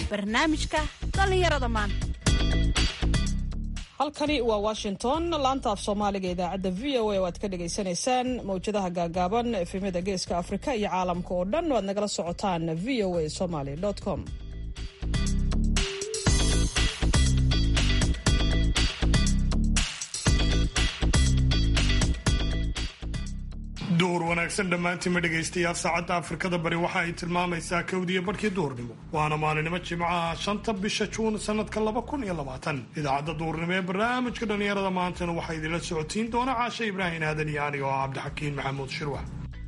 barnaamijka dhallinyarada maanta halkani waa washington laanta af soomaaliga idaacadda v o a oo aad ka dhagaysanaysaan mawjadaha gaagaaban efemyada geeska afrika iyo caalamka oo dhan oo aad nagala socotaan v o a somaly com duhur wanaagsan dhammaantiinma dhegaystayaal saacadda afrikada bari waxa ay tilmaamaysaa kowdiyo barhkii duhurnimo waana maalinimo jimcaha shanta bisha juun sanadka laba kun iyo labaatan idaacadda duhurnimo ee barnaamijka dhallinyarada maantana waxaa idinla socotiin doona caashe ibraahim aadan iyo aniga oo cabdixakiin maxamuud shirwax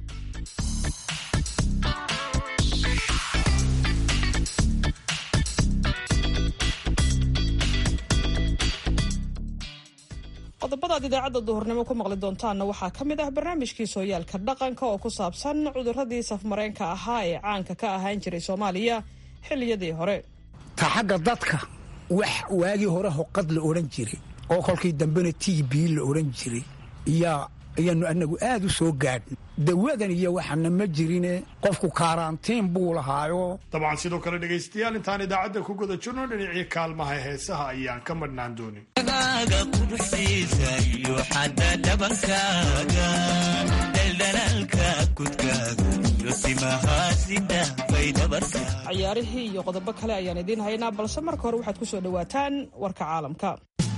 qodobadaad idaacadda duhurnimo ku maqli doontaanna waxaa ka mid ah barnaamijkii sooyaalka dhaqanka oo ku saabsan cuduradii safmareenka ahaa ee caanka ka ahaan jiray soomaaliya xilliyadii hore ta xagga dadka wax waagii hore hoqad la odhan jiray oo kolkii dambena t b la odhan jiray iyaa ayaannu anagu aad u soo gaadhin dawadan iyo waxana ma jirine qofku kaaraantiin buu lahaayo dabcan sidoo kale dhegaystayaal intaan idaacadda ku guda jirno dhinacii kaalmaha heesaha ayaan ka madhnaan doonin cayaarihii iyo qodobo kale ayaan idiin haynaa balse marka hore waxaad ku soo dhowaataan warka caalamka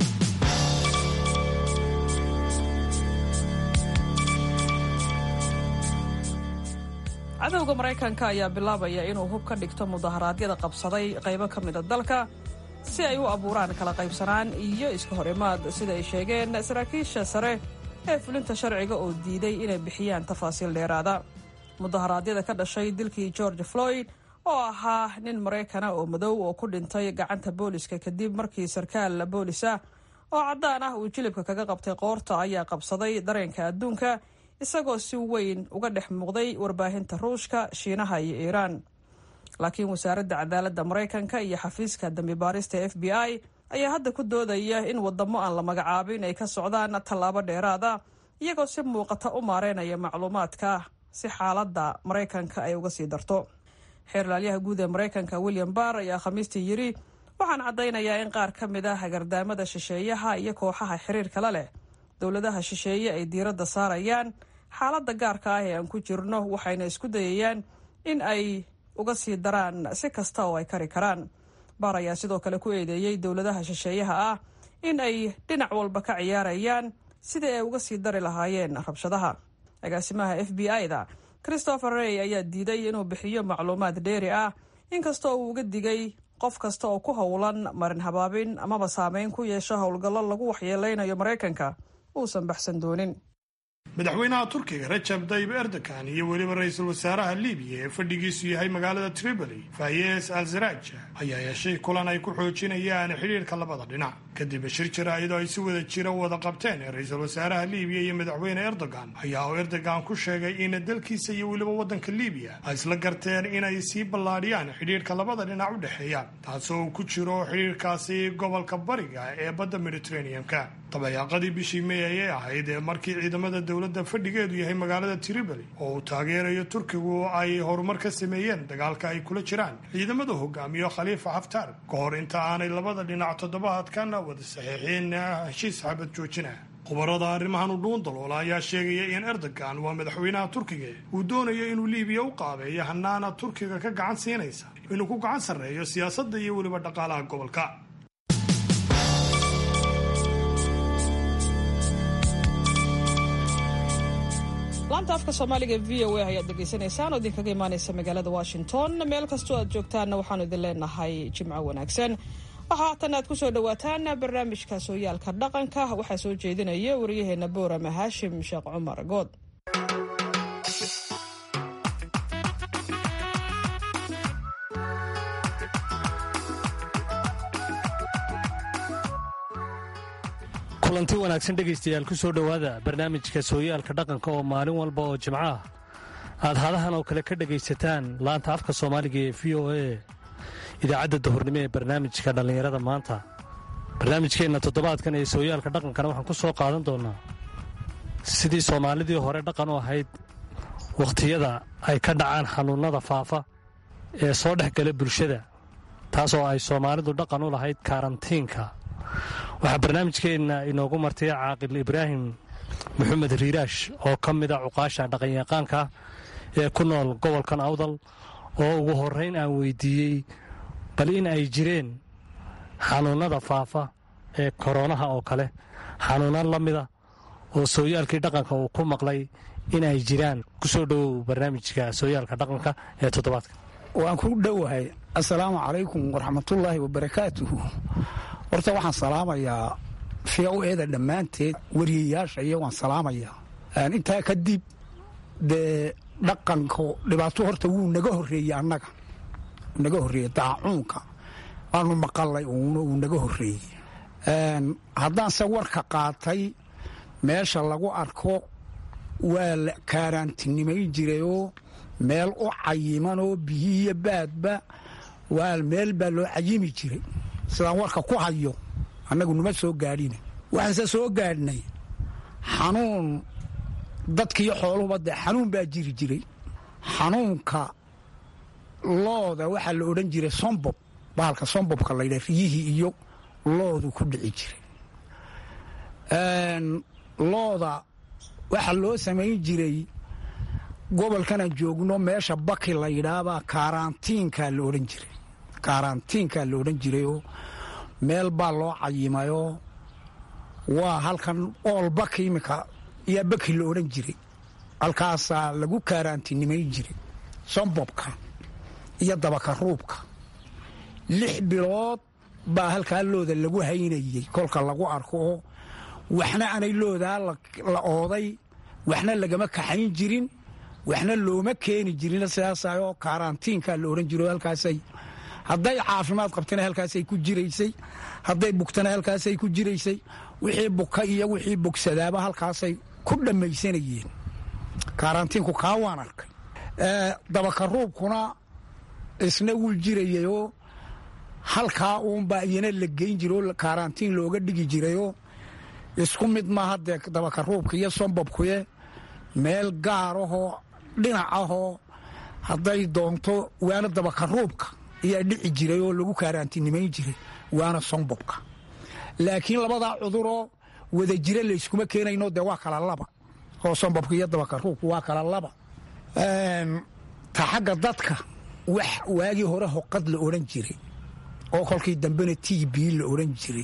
cadowga maraykanka ayaa bilaabaya inuu hub ka dhigto mudaharaadyada qabsaday qaybo ka mida dalka si ay u abuuraan kala qaybsanaan iyo iska hor imaad sida ay sheegeen saraakiisha sare ee fulinta sharciga oo diiday inay bixiyaan tafaasiil dheeraada mudaharaadyada ka dhashay dilkii george floyd oo ahaa nin maraykana oo madow oo ku dhintay gacanta booliska kadib markii sarkaal boolis ah oo caddaan ah uu jilibka kaga qabtay qoorta ayaa qabsaday dareenka adduunka isagoo si weyn uga dhex muuqday warbaahinta ruushka shiinaha iyo iiraan laakiin wasaaradda cadaaladda maraykanka iyo xafiiska dambi baarista f b i ayaa hadda ku doodaya in wadamo aan la magacaabin ay ka socdaan tallaabo dheeraada iyagoo si muuqata u maareynaya macluumaadka si xaaladda maraykanka ay uga sii darto xeerlaalyaha guud ee maraykanka william barr ayaa khamiistii yidhi waxaan caddaynayaa in qaar ka mid ah hagardaamada shisheeyaha iyo kooxaha xiriirka la leh dowladaha shisheeye ay diiradda saarayaan xaaladda gaarka ah ee aan ku jirno waxayna isku dayayaan in ay uga sii daraan si kasta oo ay kari karaan baar ayaa sidoo kale ku eedeeyey dowladaha shisheeyaha ah in ay dhinac walba ka ciyaarayaan sidii ay uga sii dari lahaayeen rabshadaha agaasimaha f b i-da christopher rey ayaa diiday inuu bixiyo macluumaad dheeri ah inkastoo uu uga digay qof kasta oo ku howlan marin habaabin amaba saameyn ku yeesho howlgallo lagu waxyeeleynayo maraykanka uusan baxsan doonin madaxweynaha turkiga rajab tayyib erdogan iyo weliba ra-iisul wasaaraha libiya ee fadhigiisu yahay magaalada tripoli fayes al saraj ayaa yeeshay kulan ay ku xoojinayaan xidhiirka labada dhinac kadib shir jira iyadoo ay si wada jira wada qabteen ra-iisul wasaaraha libiya iyo madaxweyne erdogan ayaa uu erdogan ku sheegay in dalkiisa iyo weliba waddanka libiya ay isla garteen inay sii ballaadhiyaan xidhiirka labada dhinac u dhexeeya taasoo uu ku jiro xidhiirkaasi gobolka bariga ee badda mediterranean-ka dabayaaqadii bishii may ayay ahayd ee markii ciidamada dowladda fadhigeedu yahay magaalada tripoli oo uu taageerayo turkigu ay horumar ka sameeyeen dagaalka ay kula jiraan ciidamada hogaamiyo khaliifa xaftaar ka hor inta aanay labada dhinac toddobaadkan wada saxiixin heshiis xabad joojina khubarada arrimahan u dhuun daloola ayaa sheegaya in erdogan waa madaxweynaha turkiga uu doonayo inuu liibiya u qaabeeyo hanaana turkiga ka gacan siinaysa inuu ku gacan sarreeyo siyaasadda iyo weliba dhaqaalaha gobolka laanta afka soomaaliga v o a ayaad dhegaysanaysaan oo idinkaga imaanaysa magaalada washington meel kastoo aad joogtaanna waxaanu idin leenahay jimco wanaagsan waxaa haatan aad ku soo dhowaataan barnaamijka sooyaalka dhaqanka waxaa soo jeedinaya waryaheena boorama haashim sheekh cumar good kulanti wanaagsan dhegaystayaal ku soo dhowaada barnaamijka sooyaalka dhaqanka oo maalin walba oo jimco ah aad hadahan oo kale ka dhegaysataan laanta afka soomaaliga ee v o a idaacadda dahurnimo ee barnaamijka dhallinyarada maanta barnaamijkeenna toddobaadkan ee sooyaalka dhaqankana waxaan ku soo qaadan doonnaa sidii soomaalidii hore dhaqan u ahayd wakhtiyada ay ka dhacaan xanuunnada faafa ee soo dhex gala bulshada taasoo ay soomaalidu dhaqan u lahayd karantiinka waxaa barnaamijkeenna inoogu martay caaqil ibraahim maxamed riiraash oo ka mida cuqaasha dhaqanyaqaanka ee ku nool gobolkan awdal oo ugu horrayn aan weydiiyey bal in ay jireen xanuunnada faafa ee koronaha oo kale xanuunno la mida oo sooyaalkii dhaqanka uu ku maqlay in ay jiraan ku soo dhowow barnaamijka sooyaalka dhaqanka ee toddobaadka waan ku dhowahay assalaamu calaykum waraxmatullaahi wabarakaatuhu horta waxaan salaamayaa v o eeda dhammaanteed wariyayaasha iyo waan salaamayaa intaa kadib dee dhaqanku dhibaato horta wuu naga horreeyey annaga naga horreeyey daacuunka waanu maqalay uuna uu naga horreeyey haddaanse warka qaatay meesha lagu arko waa la kaaraantinimayn jirayoo meel u cayimanoo biyiiyo baadba waa meel baa loo cayimi jiray sidaan warka ku hayo annagu numa soo gaadhina waxaanse soo gaadhnay xanuun dadkiiyo xooluhuba dee xanuun baa jiri jiray xanuunka looda waxaa la odhan jiray sombob bahalka sombobka laydha riyihii iyo loodu ku dhici jiray looda waxaa loo samayn jiray gobolkanaan joogno meesha baki la yidhaahbaa kaaraantiinkaa la odhan jiray kaaraantiinkaa la odhan jirayoo meel baa loo cayimayoo waa halkan ool baki iminka yaa baki la odhan jiray halkaasaa lagu kaaraantinimayn jiray sombobka iyo dabaka ruubka lix bilood baa halkaa looda lagu haynayey kolka lagu arko oo waxna aanay loodaa la ooday waxna lagama kaxayn jirin waxna looma keeni jirin sidaasoo kaaraantiinkaa la odhan jiro halkaasay hadday caafimaad qabtana halkaasay ku jiraysay hadday bugtana halkaasay ku jiraysay wixii buka iyo wixii bogsadaaba halkaasay ku dhammaysanayeen kaaraantiinku kaa waan arkay dabaka ruubkuna isna wuu jirayayoo halkaa uunbaa iyana la geyn jira oo kaaraantiin looga dhigi jirayoo isku mid maaha dee dabaka ruubka iyo sombobkuye meel gaar ahoo dhinac ahoo hadday doonto waana dabaka ruubka ayaa dhici jiray oo lagu kaaraantinimayn jiray waana sombobka laakiin labadaa cuduroo wada jira layskuma keenayno dee waa kala laba oo sombobka iyo dabaka ruubka waa kala laba ta xagga dadka wax waagii hore hoqad la odhan jiray oo kolkii dambena t b la odhan jiray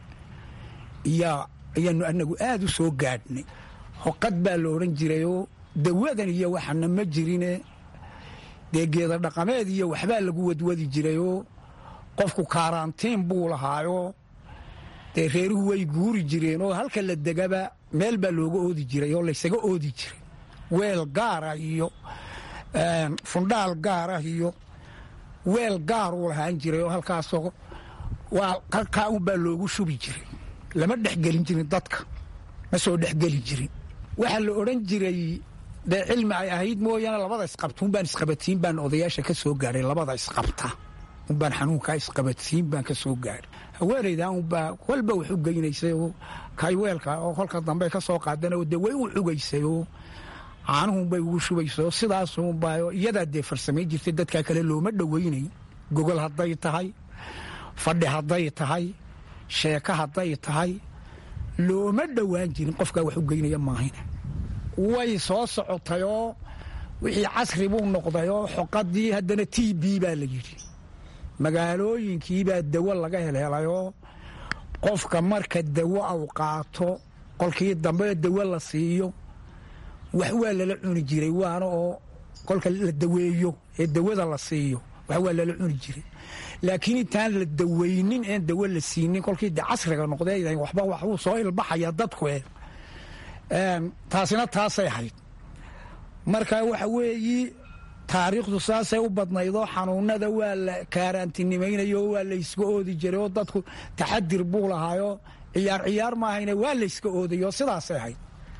ayaanu anagu aad u soo gaadhnay hoqad baa la odhan jirayoo dawadan iyo waxana ma jirine dee geeda dhaqameed iyo waxbaa lagu wadwadi jirayoo qofku kaaraantiin buu lahaayoo dee reeruhu way guuri jireen oo halka la degaba meel baa looga oodi jiray oo laysaga oodi jiray weel gaarah iyo fundhaal gaarah iyo weel gaaruu lahaan jiray oo halkaasoo waa halkaa unbaa loogu shubi jiray lama dhexgelin jirin dadka ma soo dhexgeli jirin waxaa la odhan jiray dee cilmi ay ahayd mooyaane labada isqabta unbaan isqabatiin baan odayaasha ka soo gaadhay labada isqabta unbaan xanuunkaa isqabatiin baan ka soo gaadhay haweenaydan unbaa walba wax u geynaysay oo kayweelka oo kolka dambe ka soo qaadana dee way u cugaysay oo caanuhunbay ugu shubaysa oo sidaasunbaa iyadaa dee farsamayn jirtay dadkaa kale looma dhoweynay gogol hadday tahay fadhi hadday tahay sheeko hadday tahay looma dhowaan jirin qofkaa wax u geynaya maahayna way soo socotayoo wixii casri buu noqdayoo xoqadii haddana t b baa la yidhi magaalooyinkiibaa dawo laga helhelayoo qofka marka dawo au qaato qolkii dambe dawo la siiyo wax waa lala cuni jiray waana oo kolka la daweeyo ee dawada la siiyo wax waa lala cuni jiray laakiin intaan la daweynin een dawo la siinin kolkii de casriga noqdee waxba waxuu soo ilbaxaya dadku e taasina taasay ahayd marka waxa weeyi taariikhdu saasay u badnaydoo xanuunada waa la kaaraantinimaynayo waa layska oodi jiray oo dadku taxadir buu lahaayoo ciyaar ciyaar maahayne waa layska oodayo sidaasay ahayd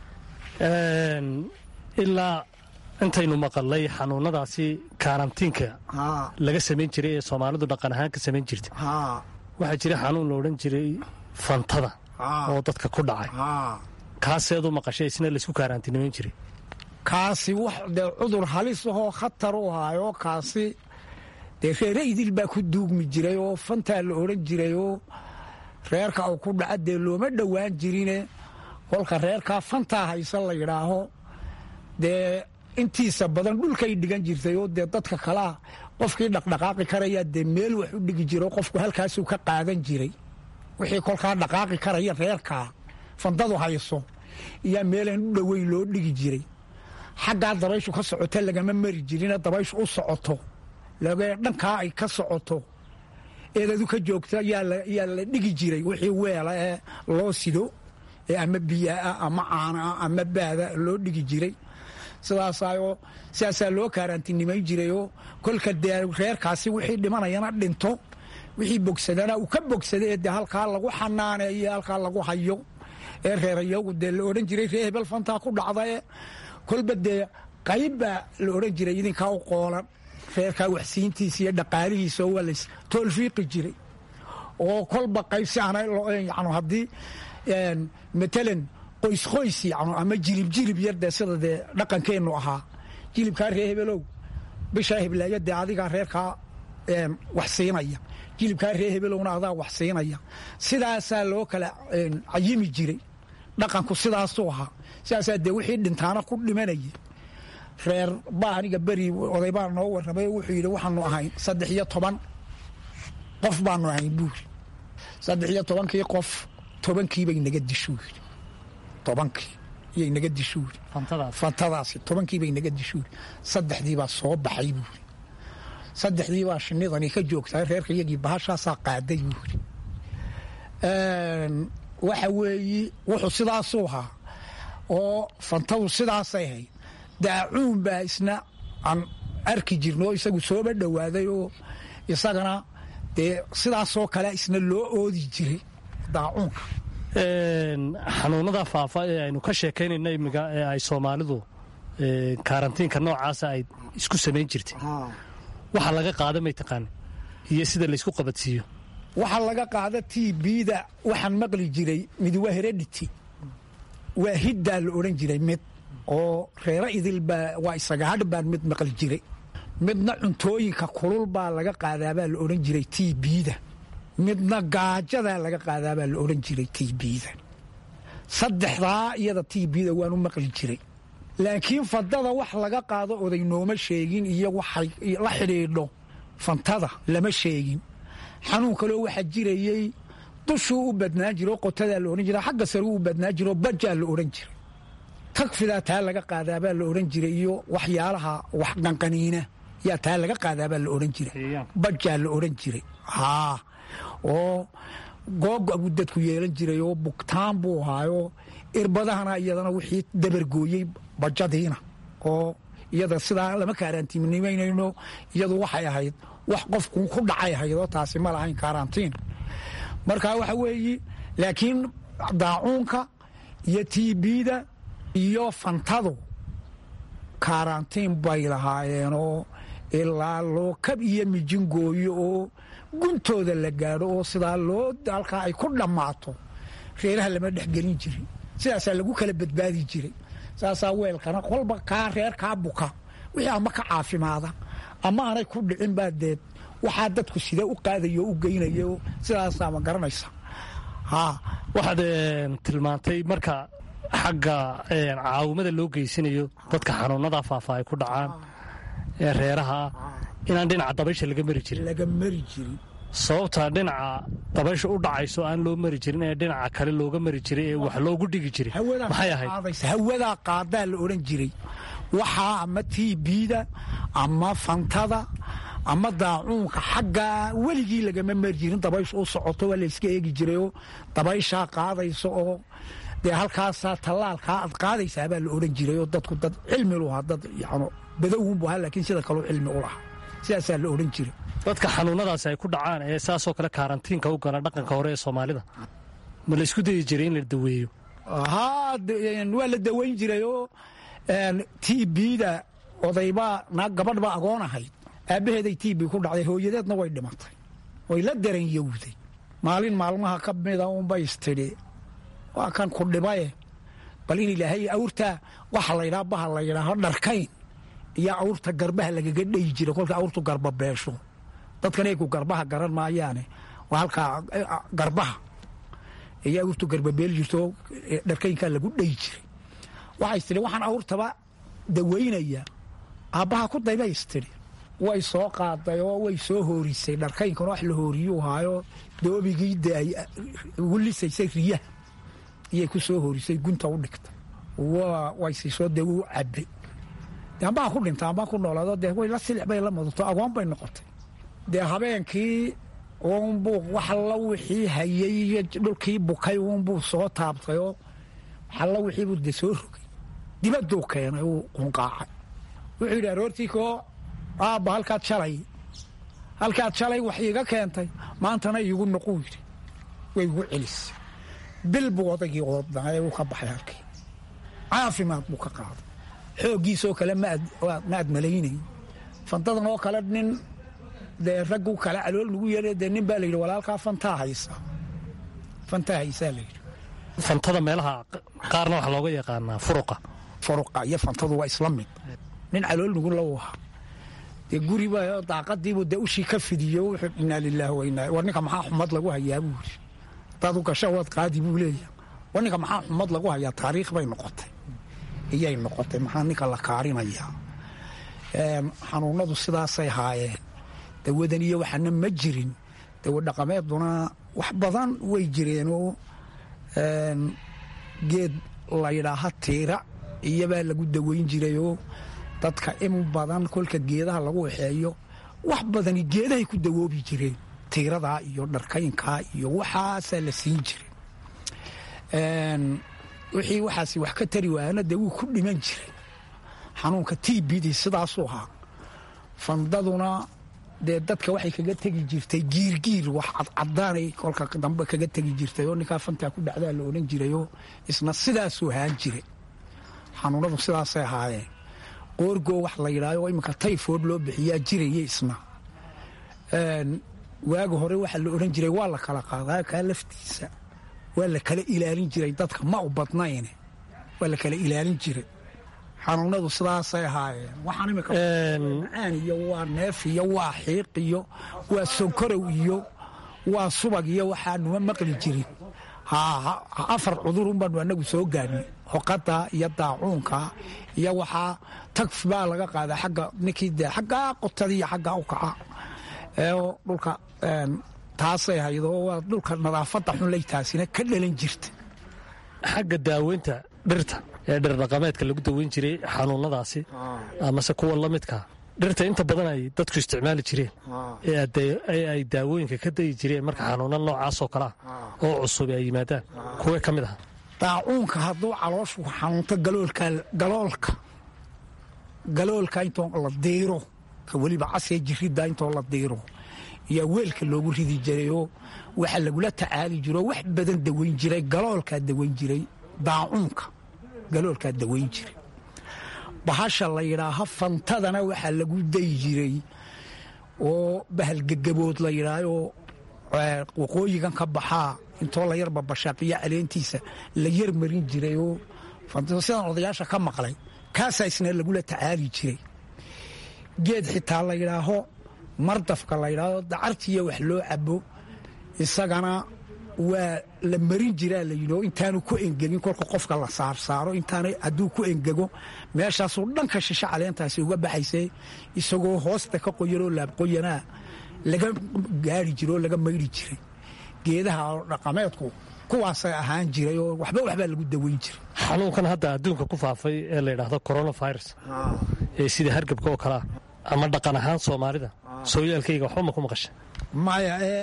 ilaa intaynu maqalnay xanuunadaasi karantiinka laga samayn jiray ee soomaalidu dhaqan ahaan ka samayn jirtay waxaa jira xanuun la odhan jiray fantada oo dadka ku dhacay kaaseedu maqashay isna laysku kaaraantinimayn jiray kaasi wax dee cudur halis ahoo khatar u ahaayo kaasi dee reere idil baa ku duugmi jiray oo fantaa la odhan jiray oo reerka uu ku dhaca dee looma dhowaan jirine kolka reerkaa fantaa haysa la yidhaaho dee intiisa badan dhulkay dhigan jirtay oo dee dadka kalea qofkii dhaqdhaqaaqi karayaa dee meel wax u dhigi jiro qofku halkaasuu ka qaadan jiray wixii kolkaa dhaqaaqi karaya reerkaa fandadu hayso iyaa meelaan u dhoweyn loo dhigi jiray xaggaa dabayshu ka socota lagama mari jirine dabayshu u socoto dhankaa ay ka socoto eedadu ka joogta yaa la dhigi jiray wixii weela ee loo sido ee ama biyaah ama caanaa ama baada loo dhigi jiray sidaasaoo sidaasaa loo kaaraantinimayn jirayoo kolka dee reerkaasi wixii dhimanayana dhinto wixii bogsadana uu ka bogsada ee dee halkaa lagu xanaaneeyo halkaa lagu hayo ee reerayagu dee la odhan jiray ree hebel fantaa ku dhacdae kolba dee qayb baa la odhan jiray idinkaa u qoolan reerkaa waxsiintiisa iyo dhaqaalihiisa waa lays toolfiiqi jiray oo kolba qayb si aan yan haddii matalan qoys qoys yan ama jilib jilib yar dee sida dee dhaqankeennu ahaa jilibkaa ree hebelow bishaa heblaaya dee adigaa reerkaa wax siinaya jilibkaa ree hebelowna adaa wax siinaya sidaasaa loo kala cayimi jiray dhaqanku sidaasuu ahaa sidaasaa dee wixii dhintaana ku dhimanaya reer baa aniga beri oday baa noo warramay wuxuu yidhi waxaanu ahayn saddex iyo toban qof baanu ahayn buuri saddex iyo tobankii qof tobankiibay naga dishuu yidhi tobankii iyay naga dishuu yidhi fantadaasi tobankiibay naga dishuu yidhi saddexdii baa soo baxay buuri saddexdii baa shinidani ka joogtaa reerka iyagii bahashaasaa qaaday buuri waxa weeyi wuxuu sidaasuu ahaa oo fantadu sidaasay ahayd daacuun baa isna aan arki jirno oo isagu sooba dhowaaday oo isagana dee sidaasoo kale isna loo oodi jiray daacuunka xanuunada faafa ee aynu ka sheekaynayno imiga ee ay soomaalidu kaarantiinka noocaasa ay isku samayn jirtay waxa laga qaada may taqaana iyo sida laysku qabadsiiyo waxaa laga qaada t bda waxaan maqli jiray mid waa heredity waa hiddaa la odhan jiray mid oo reero idil baa waa isaga hadh baan mid maqli jiray midna cuntooyinka kulul baa laga qaadaabaa la odhan jiray t bda midna gaajadaa laga qaadaabaa la odhan jiray t bda saddexdaa iyada t bda waanu maqli jiray laakiin fadada wax laga qaado oday nooma sheegin iyo waxay la xidhiidho fantada lama sheegin xanuun kaloo waxaa jirayey dushuu u badnaan jira oo qotadaa la odhan jira xagga saruu u badnaan jira oo bajaa la odhan jiray tagfidaa taa laga qaadaabaa la odhan jiray iyo waxyaalaha wax qanqaniina yaa taa laga qaadaabaa la odhan jiray bajaa la odhan jiray haa oo googa buu dadku yeelan jiray oo bugtaan buu ahaayoo irbadahana iyadana wixii dabargooyey bajadiina oo iyada sidaa lama kaaraantiinimaynayno iyadu waxay ahayd wax qofku ku dhacay ahaydoo taasi ma lahayn kaaraantiin marka waxa weeyi laakiin daacuunka iyo tbda iyo fantadu kaaraantiin bay lahaayeenoo ilaa loo kab iyo mijingooyo oo guntooda la gaadho oo sidaa loo halkaa ay ku dhammaato reeraha lama dhexgelin jirin sidaasaa lagu kala badbaadi jiray saasaa weelkana kolba kaa reer kaa buka wixii ama ka caafimaada ama aanay ku dhicin baa deed waxaa dadku sidee u qaadayo o u geynayo sidaasaa ma garanaysa waxaad tilmaantay marka xagga caawimada loo geysanayo dadka xanuunada faafa ay ku dhacaan ee reeraha inaan dhinaca dabaysha laga mari jirin laga mari jirin sababta dhinaca dabaysha u dhacayso aan loo mari jirin ee dhinaca kale looga mari jiray ee wax loogu dhigi jiray maxay ahayd hawadaa qaadaa la odhan jiray waxaa ama tbda ama fantada ama daacuunka xagga weligii lagama mari jirin dabaysha u socoto waa layska eegi jirayoo dabayshaa qaadaysa oo dee halkaasaa tallaalkaa aad qaadaysaabaa la odhan jiray oo dadku dad cilmi lu ahaa dad yano badowunbu ahaa laakiin sida kaleu cilmi u lahaa sidaasaa la odhan jiray dadka xanuunadaasi ay ku dhacaan ee saasoo kale kaarantiinka u gala dhaqanka hore ee soomaalida ma la isku dayi jiray in la daweeyo haa waa la daweyn jiray oo tbda odaybaa naag gabadh baa agoon ahayd aabbaheeday tb ku dhacday hooyadeedna way dhimatay way la daranyowday maalin maalmaha ka mida unbay istidhi waa kan ku dhibaye bal in ilaahay awrtaa waxa laydhaa baha la yidhaaho dharkayn iyo awrta garbaha lagaga dhayi jira kolka awrtu garba beesho dadkan eegu garbaha garan maayaane waa halkaa garbaha ayaa awrtu garbabeeli jirto dharkaynkaa lagu dhayi jiray waxay tidhi waxaan awrtaba dawaynaya aabbaha ku daybays tidhi way soo qaaday oo way soo hoorisay dharkaynkana wax la hooriyuu haayo doobigii de ay ugu lisaysay riyaha iyay ku soo hoorisay gunta u dhigtay way siisoo dee wuu cabbay de ambaa ku dhinta ambaa ku noolaado dee way la silix bay la mudato agoon bay noqotay dee habeenkii uunbuu wax alla wixii hayay iyo dhulkii bukay uunbuu soo taabtayoo waxalla wixiibuu de soo rogay dibaduu keenay uu qunqaacay wuxuu yidhi aroortii koo aabba halkaad shalay halkaad shalay wax iiga keentay maantana iigu noquu yidhi way igu celisay bil buu odaygii oodnaa ee uu ka baxay halkii caafimaad buu ka qaaday xooggiisoo kale ma aad malaynayn fantadan oo kale nin dee raggu kale calool lagu yeedha dee nin baa la yidhi walaalkaa fantaa haysa fantaa haysaa la yidhi fantada meelaha qaarna waxaa looga yaqaanaa furuqa furuqa iyo fantadu waa isla mid nin calool nugu la waha dee guriba daaqadiibu dee ushii ka fidiyo wuxuu inaa lilaahi wa inaa war ninka maxaa xumad lagu hayaa buu yidhi hadaad u gasho waad qaadi buu leeyahay war ninka maxaa xumad lagu hayaa taariikh bay noqotay iyay noqotay maxaa ninka la kaarinayaa xanuunadu sidaasay haayeen dawadan iyo waxaana ma jirin dawa dhaqameeduna wax badan way jireenoo geed laydhaaha tiira iyobaa lagu dawayn jirayoo dadka in badan kolka geedaha lagu waxeeyo wax badani geedahay ku dawoobi jireen tiiradaa iyo dharkaynkaa iyo waxaasaa la siin jiray wixii waxaas wax ka tari waayana dee wuu ku dhiman jiray xanuunka tbd sidaasuu ahaa fandaduna dee dadka waxay kaga tegi jirtay giirgiir wax cadcadaanay kolka dambe kaga tegi jirtay oo ninkaa fantaa ku dhacdaa la odhan jirayoo isna sidaasuu ahaan jiray xanuunadu sidaasay ahaayeen qoorgoo wax la yidhaayo oo iminka tayfood loo bixiyaa jiraya isna waaga hore waxaa la odhan jiray waa la kala qaadaa kaa laftiisa waa la kala ilaalin jiray dadka ma u badnayne waa la kala ilaalin jiray xanuunadu sidaasay ahaayeen waxaan imika macaan iyo waa neef iyo waa xiiq iyo waa sonkorow iyo waa subag iyo waxaanuma maqli jirin afar cudurun baanu anagu soo gaadhnay hoqada iyo daacuunka iyo waxaa tagf baa laga qaadaa agga ninkii de xaggaa qotada iyo xaggaa u kaca dhulka taasay haydoo waa dhulka nadaafadda xunlay taasina ka dhalan jirta xagga daaweynta dhirta ee dhirdhaqameedka lagu daweyn jiray xanuunadaasi amase kuwa la midka dhirta inta badan ay dadku isticmaali jireen ee ay daawooyinka ka dayi jireen marka xanuuna noocaasoo kale ah oo cusub ay yimaadaan kuwee ka mid aha daacuunka hadduu calooshu xanuunto galoolka galoolka intoo la diiro ka weliba casee jiridda intoo la diiro yaa weelka loogu ridi jirayoo waxa lagula tacaali jiro wax badan daweyn jiray galoolkaa daweyn jiray daacuunka galoolkaa daweyn jiray bahasha la yidhaaha fantadana waxaa lagu dayi jiray oo bahalgegabood la yidhaahoo waqooyigan ka baxaa intoo la yarba bashaaqiyo caleentiisa la yar marin jiray oo sidaan odayaasha ka maqlay kaasaa isna lagula tacaali jiray geed xitaa la yidhaaho mardafka la yidhaahdo dacartiiyo wax loo cabo isagana waa la marin jiraa la yidhi oo intaanu ku engegin kolka qofka la saarsaaro intaana hadduu ku engego meeshaasuu dhanka shisho caleentaasi uga baxaysay isagoo hoosta ka qoyanoo laabqoyanaa laga gaari jira oo laga maydhi jiray geedaha dhaqameedku kuwaasay ahaan jiray oo waxba waxbaa lagu daweyn jiray xanuunkan hadda adduunka ku faafay ee la yidhaahdo coronavirus ee sida hargabka oo kalea ama dhaqan ahaan soomaalida sooyaalkayga waxba ma ku maqasha maya ee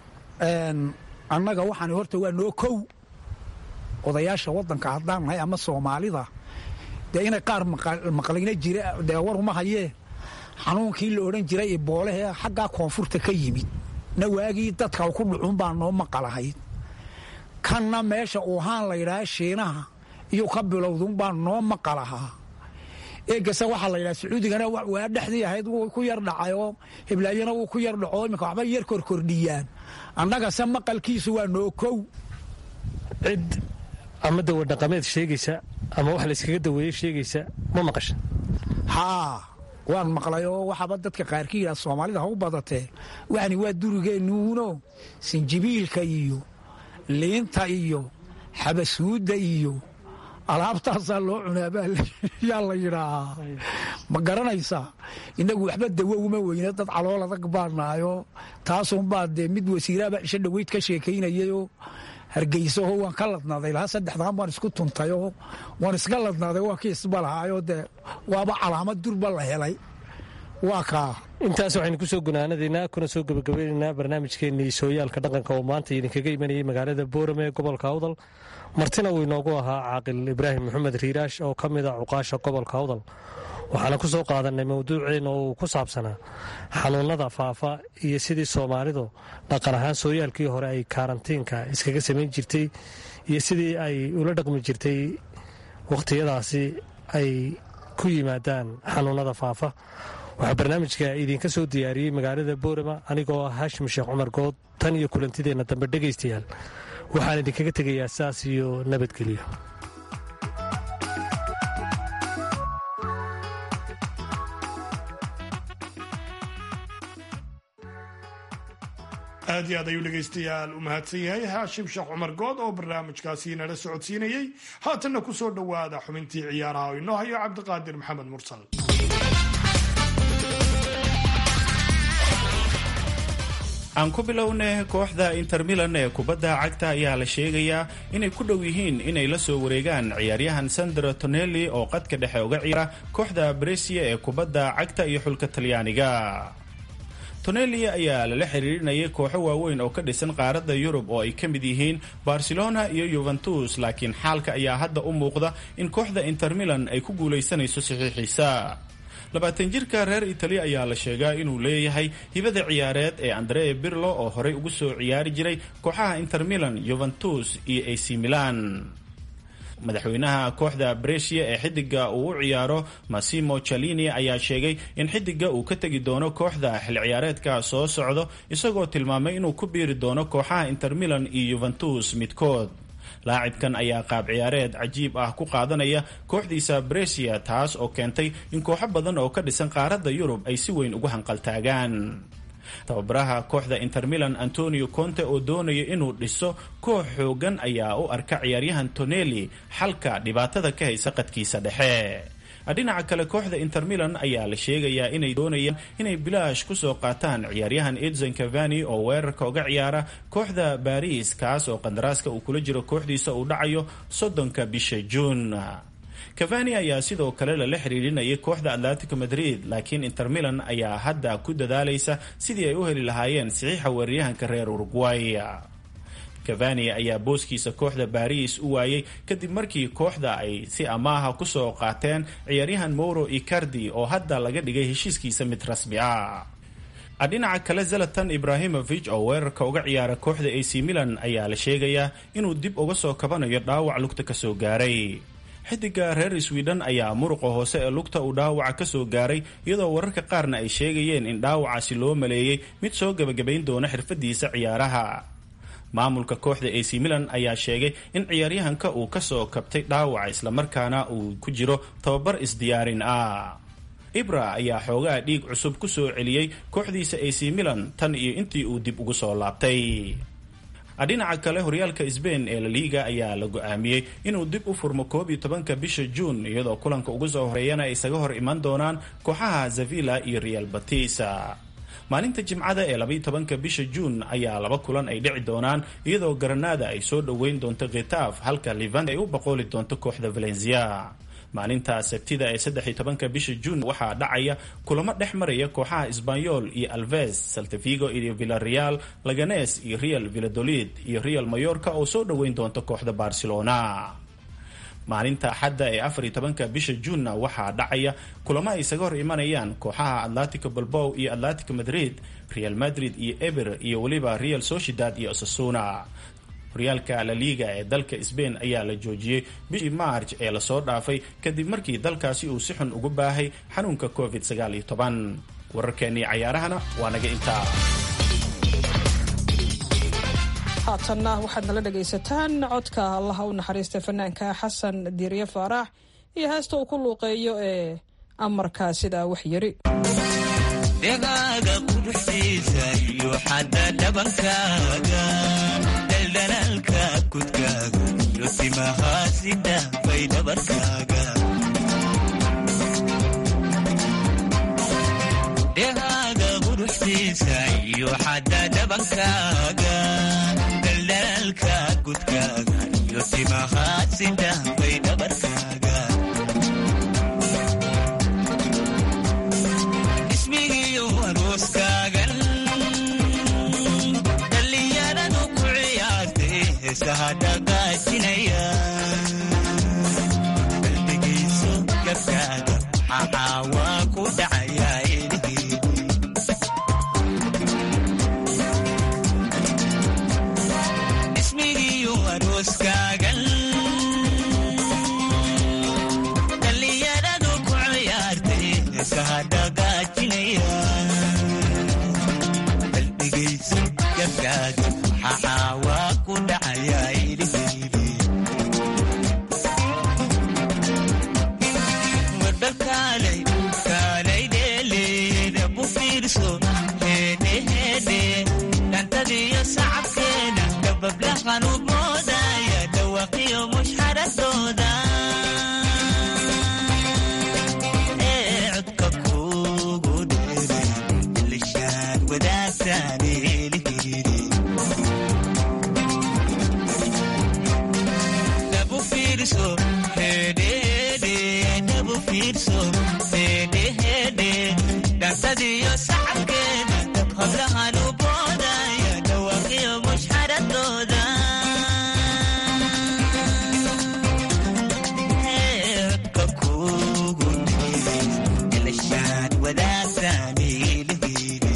annaga waxaan horta waa noo kow odayaasha waddanka haddaan nahay ama soomaalida dee inay qaar maqlayna jira dee waruma hayee xanuunkii la odhan jiray iboolehee xaggaa koonfurta ka yimid na waagii dadka ku dhucun baa noo maqalahayd kanna meesha uuhaan la yidhaha shiinaha iyo ka bilowdun baa noo maqalahaa eegase waxaa la yidhaha sacuudigana waa dhexdii ahayd wuu ku yar dhacay oo hiblaayana wuu ku yar dhaco iminka waxba yar korkordhiyaan annagase maqalkiisu waa noo kow cid ama dawa dhaqameed sheegaysa ama wax layskaga daweeye sheegaysa ma maqasha haa waan maqlay oo waxaaba dadka qaarkii yidhaha soomaalida ha u badatee waxani waa durigeennuuno sinjibiilka iyo liinta iyo xabasuudda iyo alaabtaasaa loo cunaabaa yaa la yidhaahaa ma garanaysaa innagu waxba dawo uma weyne dad calool adag baanaayoo taasunbaa dee mid wasiiraaba cisho dhoweyd ka sheekaynayayoo hargeysaho waan ka ladnaaday lahaa saddexdaan baan isku tuntayoo waan iska ladnaaday waa kiisba lahaayoo dee waaba calaamad durba la helay waa kaa intaas waxaynu ku soo gunaanadaynaa kuna soo gebagabeynaynaa barnaamijkeennii sooyaalka dhaqanka oo maanta idinkaga imanayay magaalada boorame ee gobolka awdal martina uu inoogu ahaa caaqil ibraahim maxamed riiraash oo ka mid a cuqaasha gobolka awdal waxaana ku soo qaadanay mawduuceenna oo uu ku saabsanaa xanuunnada faafa iyo sidii soomaalidu dhaqan ahaan sooyaalkii hore ay kaarantiinka iskaga samayn jirtay iyo sidii ay ula dhaqmi jirtay wakhtiyadaasi ay ku yimaadaan xanuunnada faafa waxaa barnaamijka idinka soo diyaariyey magaalada boorama anigoo ah haashim sheekh cumar good tan iyo kulantideenna dambe dhegaystayaal waxaan idinkaga tegayaa saas iyo nabadgelyo aad iyo aad ayuu dhegaystayaal u mahadsan yahay haashim sheekh cumar good oo barnaamijkaasi nala socodsiinayey haatanna ku soo dhowaada xubintii ciyaaraha oo inoo hayo cabdiqaadir maxamed mursal aan ku bilowne kooxda inter milan ee kubadda cagta ayaa la sheegayaa inay ku dhow yihiin inay la soo wareegaan ciyaaryahan sandro tonelli oo qadka dhexe uga ciyaara kooxda bresia ee kubadda cagta iyo xulka talyaaniga tonelli ayaa lala xiriirinayay kooxo waaweyn oo ka dhisan qaaradda yurub oo ay ka mid yihiin barcelona iyo yuventus laakiin xaalka ayaa hadda u muuqda in kooxda inter milan ay ku guulaysanayso saxiixiisa labaatan jirka reer italiya ayaa la sheegaa inuu leeyahay hibada ciyaareed ee andrea birlo oo horey ugu soo ciyaari jiray kooxaha inter milan yuventus iyo ac milan madaxweynaha kooxda bresia ee xidiga uu u ciyaaro massimo chalini ayaa sheegay in xidiga uu ka tegi doono kooxda xil ciyaareedka soo socdo isagoo tilmaamay inuu ku biiri doono kooxaha inter milan iyo yuventus midkood laacibkan ayaa qaab ciyaareed cajiib ah ku qaadanaya kooxdiisa bresia taas oo keentay in kooxo badan oo ka dhisan qaaradda yurub ay si weyn ugu hanqaltaagaan tababaraha kooxda inter milan antonio conte oo doonaya inuu dhiso koox xoogan ayaa u arka ciyaaryahan tonelli xalka dhibaatada ka haysa qadkiisa dhexe dhinaca kale kooxda inter milan ayaa la sheegayaa inay doonayaan inay bilaash kusoo qaataan ciyaaryahan edson cavani oo weerarka uga ciyaara kooxda baris kaas oo qandaraaska uu kula jiro kooxdiisa uu dhacayo soddonka bisha juun cavani ayaa sidoo kale lala xiriirinayay kooxda atletico madrid laakiin inter milan ayaa hadda ku dadaalaysa sidii ay u heli lahaayeen saxiixa weeraryahanka reer uruguay cavani ayaa booskiisa kooxda baris u waayey kadib markii kooxda ay si amaaha kusoo qaateen ciyaaryahan moro icardi oo hadda laga dhigay heshiiskiisa mid rasmi ah dhinaca kale zalatan ibrahimovic oo weerarka uga ciyaara kooxda ac milan ayaa la sheegayaa inuu dib uga soo kabanayo dhaawac lugta kasoo gaaray xidiga reer sweden ayaa muruqa hoose ee lugta uu dhaawaca kasoo gaaray iyadoo wararka qaarna ay sheegayeen in dhaawacaasi loo maleeyey mid soo gebagabayn doona xirfadiisa ciyaaraha maamulka kooxda ac milan ayaa sheegay in ciyaaryahanka uu kasoo kabtay dhaawaca islamarkaana uu ku jiro tababar isdiyaarin ah ibra ayaa xoogaha dhiig cusub ku soo celiyey kooxdiisa ac milan tan iyo intii uu dib ugu soo laabtay dhinaca kale horyaalka sbain ee laliga ayaa la go-aamiyey inuu dib u furmo koob iyo tobanka bisha juun iyadoo kulanka ugu soo horeeyana ay isaga hor iman doonaan kooxaha zavilla iyo real batisa maalinta jimcada ee labaiyo tobanka bisha juun ayaa laba kulan ay dhici doonaan iyadoo garanada ay soo dhoweyn doonto khitaaf halka levant ay u boqooli doonto kooxda valencia maalinta sabtida ee saddexiyo tobanka bisha juun waxaa dhacaya kulamo dhex maraya kooxaha sbanyol iyo alves saltavigo iyo villareal laganes iyo real villadolid iyo real mayorka oo soo dhoweyn doonto kooxda barcelona maalinta axadda ee afariyo tobanka bisha juunna waxaa dhacaya kulamo ay isaga hor imanayaan kooxaha atletico balbow iyo atletico madrid real madrid iyo eber iyo weliba real sociedad iyo osasuna horyaalka laliga ee dalka sbain ayaa la joojiyey bishii march ee lasoo dhaafay kadib markii dalkaasi uu si xun ugu baahay xanuunka covid sagaal iyo toban wararkeennii cayaarahana waa naga intaa haatanna waxaad nala dhegaysataan codka allaha u naxariista fanaanka xasan diirye faarax iyo heesta uu ku luuqeeyo ee amarka sidaa wax yiri dhegaaga quruxdiisa iyo xadda dhabankaaga daldalaalka kudkaaga iyo timahaasi dhaafay dhabarkaaga dhegaaga quruxdiisa iyo xadda dhabankaaga daldalaalka kudkaaga iyo timahaasi dhaafay dhabarkaaga ismigiyo arooskaagan dhallinyaradu ku ciyaartay heesaha dhagaajinaya qalbigayso gabkaaga maxaa waa ku dhacayaa ilihii ismigiyo arooskaagan dhallinyaradu ku ciyaartay heesaha dhagaajinaya qalbigayso gabkaaga maxaa waa ku dhacayaa ilihii warbal kaalay dheeleeda bu fiirso heedhe heedhe dhantadiyo sacabkeeda dabablahan u moodaya dhawaqiyo mushxaradooda ee codka kugu dheere ilishaan wadaagtaan eelihiri dabu fiirso hedhehedhe dabu fiirso hedhehedhe dhantadiyo sacabkeeda dab hablahan u boodaya dhawaqiyo mushxaradooda codka kugu dheere ilishaan wadaagtaan eelihiri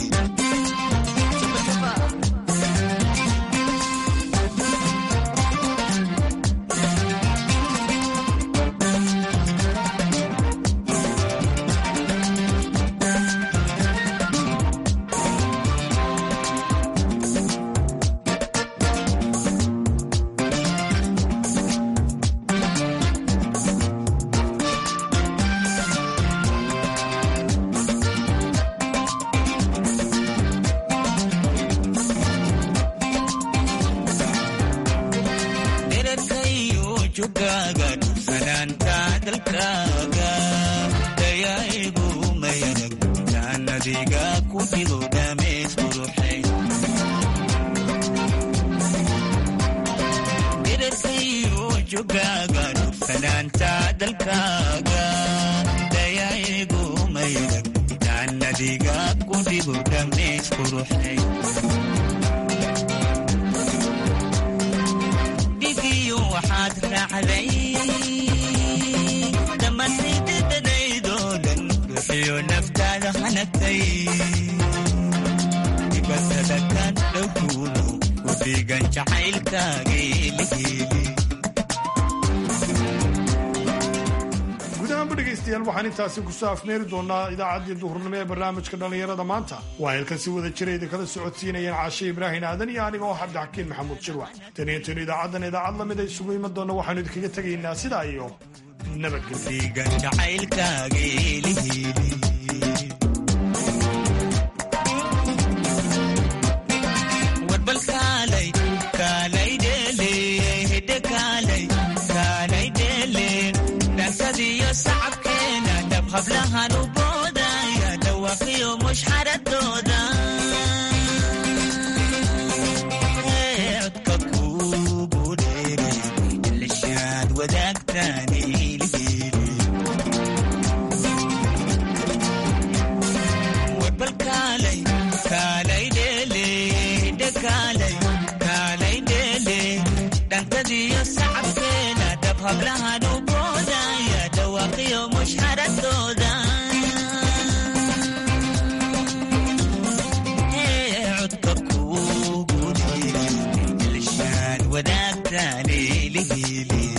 dherarkayo jogaaga dhufanaanta dalkaaga dayaigu mayarag jaannadiga ku dhigo dhameys quruxay dherarkayo jogaaga dhufanaanta dalkaaga dayaigu mayarag jaannadiga ku dhigo dhameys quruxay dhigiyo waxaad raacday dhammaantaydadadaydoo dhan ruuxiyo naftaada hanagtay dibatada kan dhowkuuno ku dhiigan jacaylkaaga eliheeli gudahaanba dhegaystayaal waxaan intaasi kusoo afmeeri doonaa idaacaddii duhurnimo ee barnaamijka dhallinyarada maanta waa halkan si wada jira idinkala socodsiinayeen caashe ibraahin aadan iyo aniga oo cabdixakiin maxamuud shirwax taniintaynu idaacaddan idaacad lamid ay isugu iman doonna waxaanu idinkaga tegaynaa sidaa iyo nabadgelyo dhiigan jacaylkaaga eliheeli warbal kaalay kaalay dheele hidde kaalay kaalay dheele dhankadiyo sacabkeena dhab hablahan u boodaya dhawaqiyo mushxaradooda Ee, codka kugu dheere ilishaad wadaagtaan ilihili warbal kaalay kaalay dheele hidde kaalay kaalay dheele dhankadiyo sacabkeena dhab hablahan u boodaya dhawaqiyo mushxaradooda Ee, codka kugu dheere ilishaan wadaagtaan ilihili